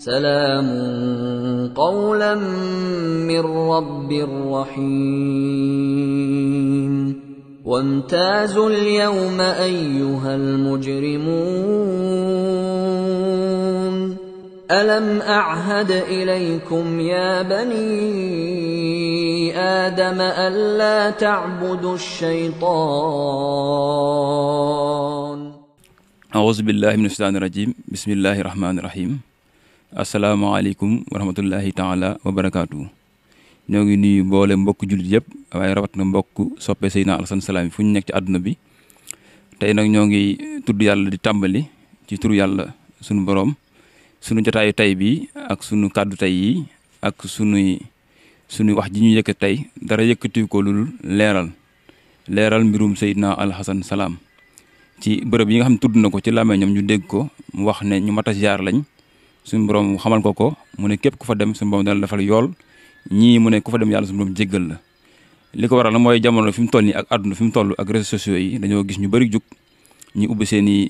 سلام قولا من رب رحيم وامتازوا اليوم ايها المجرمون الم اعهد اليكم يا بني ادم الا تعبدوا الشيطان أعوذ بالله من الشيطان الرجيم بسم الله الرحمن الرحيم asalaamaaleykum wa rahmatullahi taala wa barakaatu ñoo ngi nuyu mboole mbokk jullit yëpp waaye rawat na mbokk soppe Seydina Alassane Salam fu ñu nekk ci àdduna bi tey nag ñoo ngi tudd yàlla di tàmbali ci turu yàlla sunu borom sunu jotaayu tey bi ak sunu kàddu tey yi ak sunuy sunuy wax ji ñu yëkkat tey dara yëkkati ko lul leeral leeral mbirum Seydina Alassane Salam ci bërëb yi nga xam ne tudd na ko ci làmmiñam ñu dégg ko mu wax ne ñu mat a ziar lañ suñu borom xamal ko ko mu ne képp ku fa dem suñu borom dana la defal yool ñii mu ne ku fa dem yàlla suñu borom jéggal la li ko waral na mooy jamono fi mu toll nii ak àdduna fi mu toll ak réseaux sociaux yi dañoo gis ñu bëri jug ñu ubbi seen i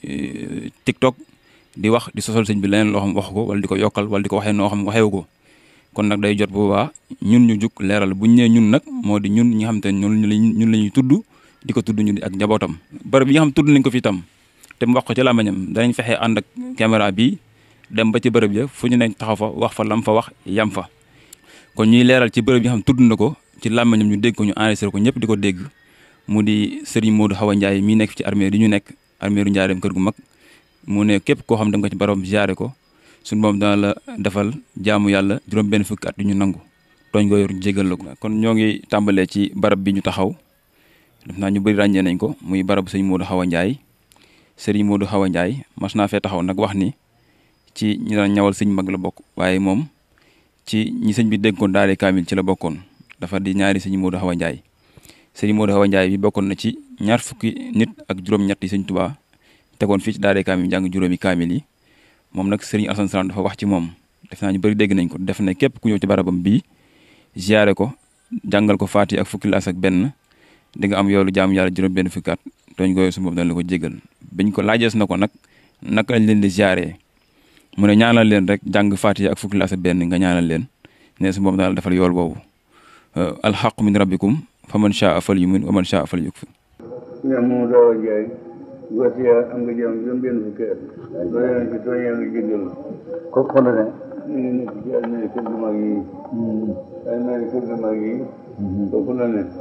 TikTok di wax di sosal sëñ bi leneen loo xam wax ko wala di ko yokkal wala di ko waxee noo xam waxewu ko kon nag day jot boobaa ñun ñu jug leeral bu ñu nee ñun nag moo di ñun ñi nga xam te ne ñun ñun la ñuy tudd di ko tudd ñu di ak njabootam bërëb yi nga xam tudd nañ ko fi tam te mu wax ko ci làmmiñam danañ fexe ànd ak caméra bi dem ba ci bërëb ya fu ñu nekk taxaw fa wax fa lam fa wax yam fa kon ñuy leeral ci bërëb yi nga xam tudd na ko ci làmmiñam ñu dégg ko ñu enregistré ko ñëpp di ko dégg mu di Serigne Modou Hawa Ndiaye mii nekk ci armée yi ñu nekk armée ru Njaareem kër gu mag mu ne képp koo xam dem nga ci barabam ziare ko suñu moom dana la defal jaamu yàlla juróom benn fukki at yu ñu nangu tooñ ko yor jégal la ko kon ñoo ngi tàmbalee ci barab bi ñu taxaw def naa ñu bëri ràññee nañ ko muy barab sëñ Modou Hawa Ndiaye Serigne Modou Hawa Ndiaye mas naa fee taxaw nag wax ni ci ñi daan ñawal sëñ mag la bokk waaye moom ci ñi sëñ bi déggoon daale kaamil ci la bokkoon dafa di ñaari sëñ Modou Hawa Ndiaye sëñ Modou Hawa Ndiaye bi bokkoon na ci ñaar fukki nit ak juróom-ñett yi sëñ Tuubaa tegoon fii ci daale kaamil jàng juróomi kaamil yi moom nag sëriñ Alassane Salam dafa wax ci moom def naa ñu bëri dégg nañ ko def na képp ku ñëw ci barabam bii ziare ko jàngal ko faati ak fukki laas ak benn di nga am yoolu jaamu yàlla juróom benn fukki at tooñ gooyu su boobu dana la ko jégal biñ ko laajees na ko nag naka lañ leen di ziare mu ne ñaanal leen rek jàng faatiha ak fukki laas ak benn nga ñaanal leen ne su boobu daal defal yool boobu alxaqu min rabbikum fa man shaa fal yumin wa man shaa fal yukfir ñoom moom daaw a jaay wasiya am nga jàmm juróom benn fukki at doo leen ci tooñ yaa ngi jéggal ko ko ne ñu ngi nekk ci almeri kër gu mag yi almeri kër gu mag yi foofu la ne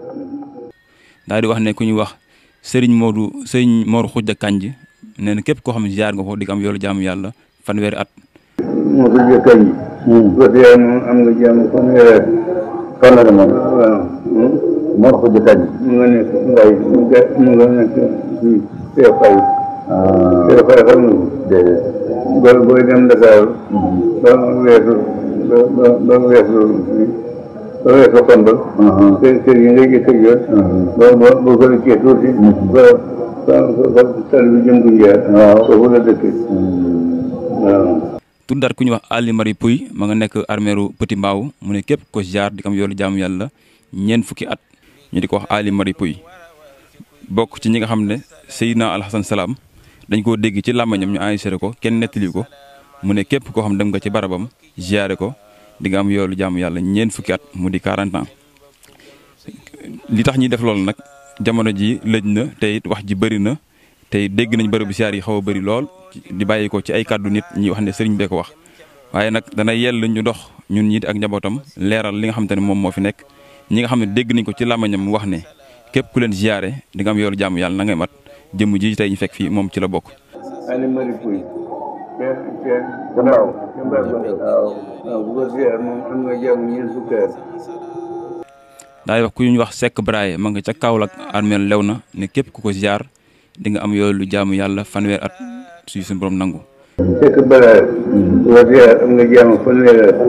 daal di wax ne ku ñu wax Serigne Modou Serigne Mor Khoudia Kanji nee na képp koo xam ne ziar nga ko di nga am yoolu jaamu yàlla fanweeri at moo ko jëkkañ ji wasiya moom am nga jàmm fanweeri at fan la ne moom waaw moo ko jëkkañ mu nga nekk mbay mu nga mu nga nekk fii see fay see fay xam nga ko déedéet booy booy dem Dakar ba weesu ba ba ba weesu ba weesu Kombal. kër kër yi ngay jëkk a jot. ba ba ba ko kii tuuti. ba ba ba sal bi jëm Gunjaar. waaw foofu la dëkk. waaw. tuddaat ku ñuy wax Ali Mari Pouy ma nga nekk armeeru Petit Mbaaw mu ne képp ko ziar di ko am yoolu jaamu yàlla ñeent fukki at ñu di ko wax Ali Mari Pouy bokk ci ñi nga xam ne Seydina Alassane Salam dañ koo dégg ci làmmañam ñu enregistré ko kenn nettali ko mu ne képp koo xam dem nga ci barabam ziare ko di nga am yoolu jaamu yàlla ñeent fukki at mu di 40 ans li tax ñuy def loolu nag jamono ji lëj na te it wax ji bëri na te dégg nañ bërëbu ziar yi xaw a bëri lool di bàyyi ko ci ay kàddu nit ñi wax ne sëriñ bee ko wax waaye nag dana yell ñu dox ñun ñi ak njabootam leeral li nga xamante ne moom moo fi nekk ñi nga xam ne dégg nañ ko ci làmmañam mu wax ne képp ku leen ziare di nga am yoolu jaamu yàlla na ngay mat jëmm ji tey ñu fekk fii moom ci la bokk Ali Mari Pouy. kenn kenn. Gambaaw. Gambaaw waaw. waaw bu ko ziar moom am nga jàmm ñeent fukki at. daay wax ku ñu wax Seck Braye ma nga ca Kaolack armeel lew na ne képp ku ko ziar di nga am yoolu jaamu yàlla fanweer at suy suñu borom nangu Seck Balaye. bu ko ziar am nga jàmm fanweeri at.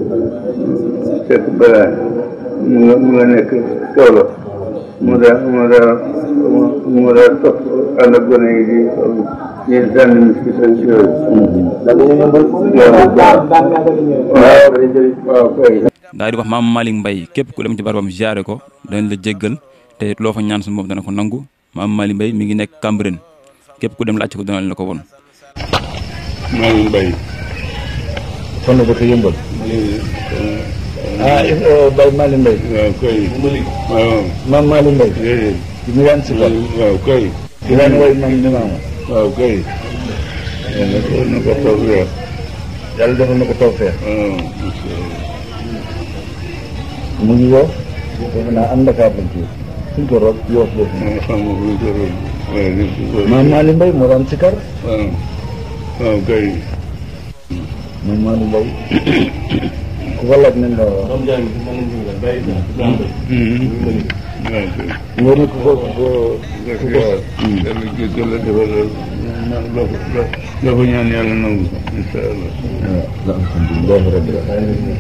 Seck Balaye. mu nga mu nga nekk Kaolack. mu daa mu daa mu daa topp ànd ak gone yi di di sànni miskit ak yooyu. waaw waaw kay. daal di wax maam Malick Mbaye képp ku dem ci barabam ziare ko dañ la jéggal te it loo fa ñaan suñu borom dana ko nangu maam Malick Mbaye mi ngi nekk Cambérène képp ku dem laajte ko dana la ko won Malick Mbaye fan la dëkk yëmbal ah Baye Mali Mbaye waaw kay waaw maam Mali Mbaye déedéet di mu daan si kar waaw kay di daan woy maam ni maama waaw kay yàlla defal na ko tawfeex yàlla defal na ko tawfeex waaw mu ngi woo defe naa am Dakar lañ ci suñ ko rob yoof boobu ma xam nga fu ñu ko roon waaye ni ko ko maam Mali Mbaye moo daan si kar waaw waaw kay maam Mali Mbaye ku ko laaj nañ la wax waaw kay nga ne ku ko ku ko dëgg yàlla yàlla jéggal la defal la na- loo ko loo loo ko ñaan yàlla nangu ko incha allah waaw alhamdulilah rabbil alamin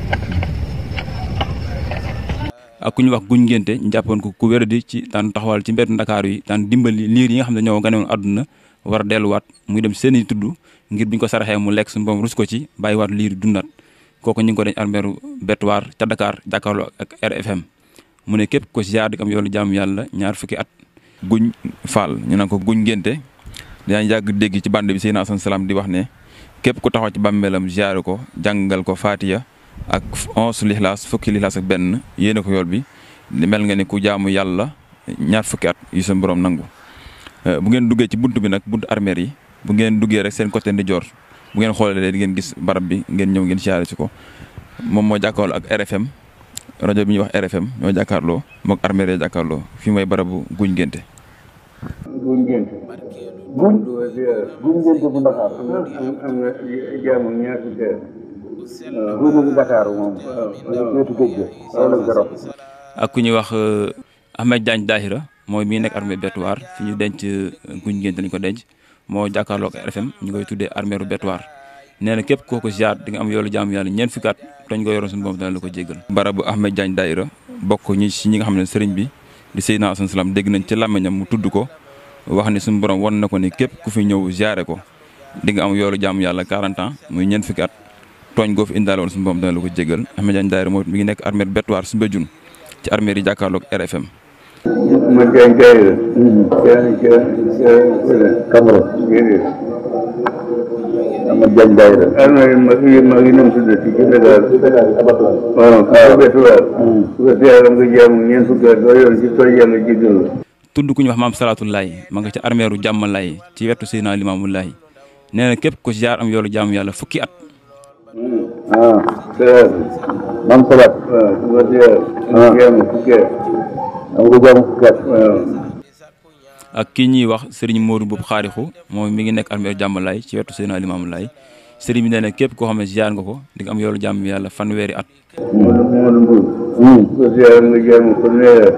ak ku ñu wax guñ ngénte ñu jàppoon ko ku wéradi ci daan taxawal ci mbedd ndakaaru yi daan dimbali liir yi nga xam ne ñoo ganewoon àdduna war a delluwaat muy dem seen i tudd ngir buñ ko saraxee mu lekk suñu boom rus ko ci bàyyiwaat liir yi dundaat kooku ñu ngi ko dañ armeeru bettuwaar ca Dakar jàkkaarloo ak RFM mu ne képp ko ziar di am yoolu jaamu yàlla ñaar fukki at guñ faal ñu naan ko guñ ngénte dinañ yàgg dégg ci bande bi Seydina Asan Salaam di wax ne képp ku taxaw ci bàmmeelam ziar ko jàngal ko faatiya ak onze lixlaas fukki lixlaas ak benn yéene ko yool bi mel nga ni ku jaamu yàlla ñaar fukki at yu seen borom nangu bu ngeen duggee ci bunt bi nag buntu armeer yi bu ngeen duggee rek seen côté ndijoor bu ngeen xoolee di ngeen gis barab bi ngeen ñëw ngeen siyaare si ko moom moo jàkkaarloo ak RFM rajo bi ñuy wax RFM ñoo jàkkaarloo moog armeer yi jàkkaarloo fi mooy barabu guñ ngénte guñ gént guñ guñ ngénte bu Dakar am na jaamu ñaar fukki at guñ bu Dakar moom wetu géej gi wala garab ak ku ñuy wax Ahmed Diagne Dahira mooy mi nekk armée Betuwaar fi ñu denc guñ ngénte lañ ko denc moo jàkkaarloo ak RFM ñu koy tuddee armeeru Betuwaar nee na képp kooku ziar di nga am yoolu jaamu yàlla ñeent fukki at dañ ko yoroon suñu borom dana la ko jéggal barabu Ahmed Diagne Dahira bokk ñi si ñi nga xam ne sëriñ bi di Seydina Asan Salaam dégg nañ ci làmmiñam mu tudd ko wax ni suñu borom wan na ko ni képp ku fi ñëw ziare ko di nga am yoolu jaamu yàlla 40 ans muy ñeent fukki at tooñ goo fi indaale woon suñu borom dana la ko jéggal Ahmed Diagne Dahira moo mi ngi nekk armée Betuwaar Soumbédioune ci armée yi jàkkaarloo ak RFM ma jaañ jaay la ca ca ca fële Camara déedéet Ahmed Diagne Dahira armée yi mag yi mag yi nam tuddati ci Dakar waaw ca Betuwaar su ko ziaram nga jaamu ñeent fukki at doo yoon ci tooñ yàlla jéggal la tudd ku ñu wax maam salaatullaay ma nga ca armeeru jàmmalaay ci wetu Seydina Limaamu Laay nee na képp ko ziar am yoolu jaamu yàlla fukki at ah salaat maam Salaat waaw su ko ziar nga jaamu fukki at am nga jaamu fukki at waaw ak kii ñuy wax sëriñ Modou Boub xaarixu moom mi ngi nekk armeeru jàmmalaay ci wetu Seydina Limaamu Laay sëriñ bi nee na képp koo xam ne ziar nga ko di nga am yoolu jaamu yàlla fanweeri at Modou Modou Mbour su ko ziaram nga jaamu fanweeri at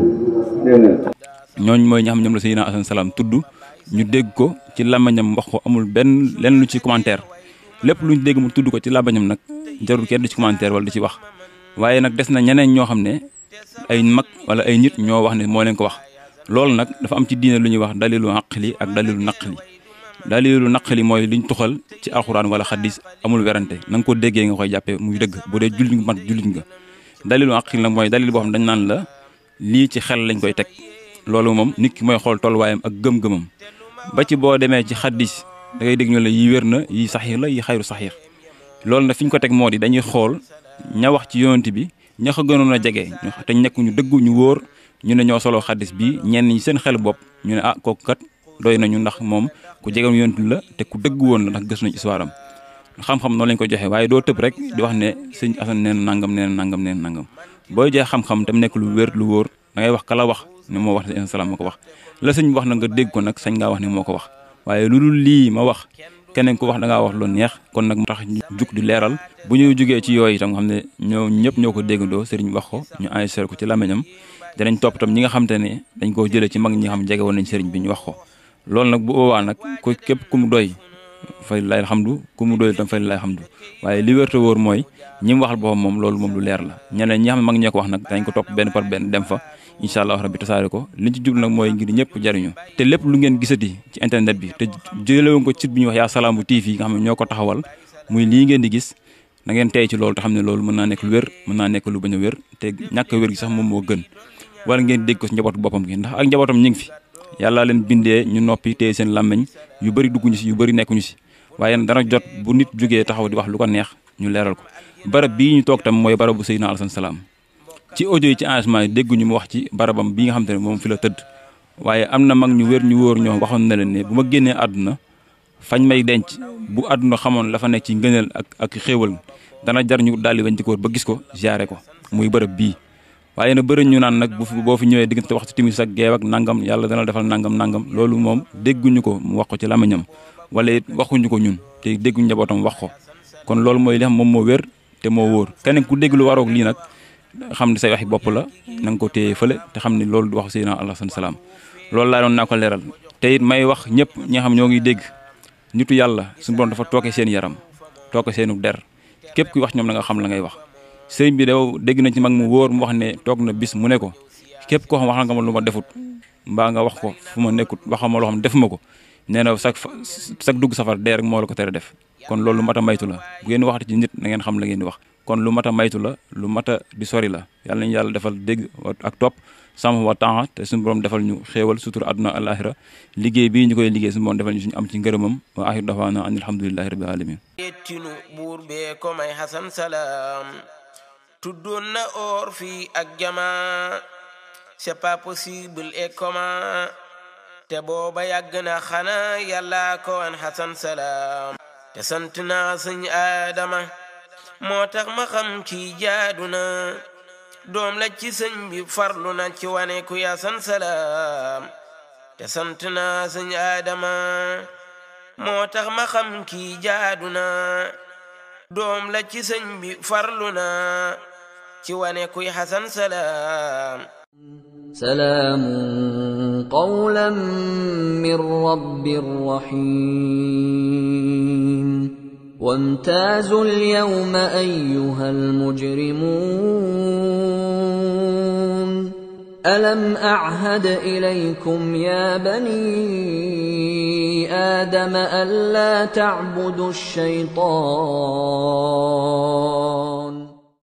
dégg nga ñooñ mooy ñi xam ñoom la Seydina Asan Salaam tudd ñu dégg ko ci làmbañam wax ko amul benn lenn lu ci commentaire lépp luñ dégg mu tudd ko ci làmbañam nag jarul kenn du ci commentaire wala du ci wax waaye nag des na ñeneen ñoo xam ne ay mag wala ay nit ñoo wax ne moo leen ko wax loolu nag dafa am ci diine lu ñuy wax dalilu aqli ak dalilu naqli dalilu naqli mooy liñ tuxal ci alxuraan wala xaddis amul werante na nga ko déggee nga koy jàppee muy dëgg bu dee jullit nga mat jullit nga dalilu aqli nag mooy dalil boo xam dañ naan la lii ci xel lañ koy teg loolu moom nit ki mooy xool tolluwaayam ak gëm-gëmam ba ci boo demee ci xaddis da ngay dégg ñu la yi wér na yi saxiix la yi xayru saxiix loolu nag fi ñu ko teg moo di dañuy xool ña wax ci yonent bi ña ko gënoon a jege te nekk ñu dëggu ñu wóor ñu ne ñoo soloo xaddis bi ñenn ñi seen xel bopp ñu ne ah kooku kat doy nañu ndax moom ku jegewoon yonent la te ku dëgg woon la ndax gës nañu histoire am xam-xam noonu lañ ko joxe waaye doo tëb rek di wax ne sëñ Asan nee na nangam nee na nangam nee na nangam booy joxe xam-xam tam nekk lu wér lu wóor da ngay wax kala wax ne moo wax ne salaam ma ko wax la sëñ wax na nga dégg ko nag sañ ngaa wax ne moo ko wax waaye lu dul lii ma wax keneen ko wax da ngaa wax lu neex kon nag mu tax ñu jug di leeral bu ñu jugee ci yooyu itam nga xam ne ñoo ñëpp ñoo ko déggandoo sëriñ wax ko ñu enregistré ko ci làmmiñam danañ topp tam ñi nga xam te ne dañ koo jëlee ci mag ñi nga xam jege woon nañ sëriñ bi ñu wax ko loolu nag bu boobaa nag ko képp ku mu doy fay lay alhamdu ku mu doy tam fay lay alhamdu waaye li wér te wóor mooy ñi mu waxal boppam moom loolu moom lu leer la ñeneen ñi xam ne mag ñee ko wax nag dañ ko topp benn par benn dem fa incha allah rabbi tasaare ko liñ ci jublu nag mooy ngir ñëpp jariñu te lépp lu ngeen gisati ci internet bi te jëlewoon ko site bi ñuy wax yaa salaamu TV nga xam ne ñoo ko taxawal muy lii ngeen di gis na ngeen tey ci loolu te xam ne loolu mën naa nekk lu wér mën naa nekk lu bañ a wér te ñàkk a wér gi sax moom moo gën wala ngeen dégg ko ci njabootu boppam gi ndax ak njabootam ñu ngi fi yàlla leen bindee ñu noppi téye seen làmmeñ yu bëri dugguñu si yu bëri nekkuñu si waaye dana jot bu nit jógee taxaw di wax lu ko neex ñu leeral ko barab bii ñu toog tam mooy barabu Seydina Alassane Salaam ci audio yi ci engagement yi dégguñu mu wax ci barabam bi nga xam te ne moom fi la tëdd waaye am na mag ñu wér ñu wóor ñoo waxoon na leen ne bu ma génnee àdduna fañ may denc bu àdduna xamoon la fa nekk ci ngëneel ak ak xéewal dana jar ñu daldi bañ ci ko ba gis ko jaare ko muy bërëb bii waaye nag bëri ñu naan nag bu fi boo fi ñëwee diggante waxtu timis ak geew ak nangam yàlla dana defal nangam nangam loolu moom dégguñu ko mu wax ko ci lamañam wala it waxuñu ko ñun te dégguñu njabootam wax ko kon loolu mooy li xam moom moo wér te moo wóor keneen ku dégg lu waroog lii nag xam ne say waxi bopp la na nga ko téye fële te xam ne loolu du wax Seydina Alassane Salaam loolu laa doon naa ko leeral te it may wax ñëpp ñi nga xam ñoo ngi dégg nitu yàlla suñu borom dafa tooke seen yaram tooke seenu der képp kuy wax ñoom na nga xam la ngay wax sëriñ bi daw dégg na ci mag mu wóor mu wax ne toog na bis mu ne ko képp koo xam wax nga ma lu ma defut mbaa nga wax ko fu ma nekkut waxama loo xam defuma ko nee na sag sag dugg safar dee rek moo la ko tere def kon loolu lu mat a maytu la bu ngeen waxati ci nit na ngeen xam la ngeen di wax kon lu mat a maytu la lu mat a di sori la yàlla nañu yàlla defal dégg ak topp sama wa temps te suñu borom defal ñu xéewal sutura àdduna alaxira liggéey bii ñu koy liggéey suñu borom defal ñu suñu am ci ngërëmam wa axiru dafaana an alhamdulilahi rabbil alamin yettinu buur bee ko may hasan salaam tuddoon na or fii ak jama c'est pas possible et comment te booba yàgg na xanaa yàlla ko wan hasan salaam te sant naa sëñ aadama moo tax ma xam ci jaadu na doom la ci sëñ bi farlu na ci wane ku yasan salaam te sant naa sëñ aadama moo tax ma xam kii jaadu na doom la ci sëñ bi farlu na ci wane kuy xasan salaam سلام قولا من رب رحيم وامتازوا اليوم ايها المجرمون الم اعهد اليكم يا بني ادم الا تعبدوا الشيطان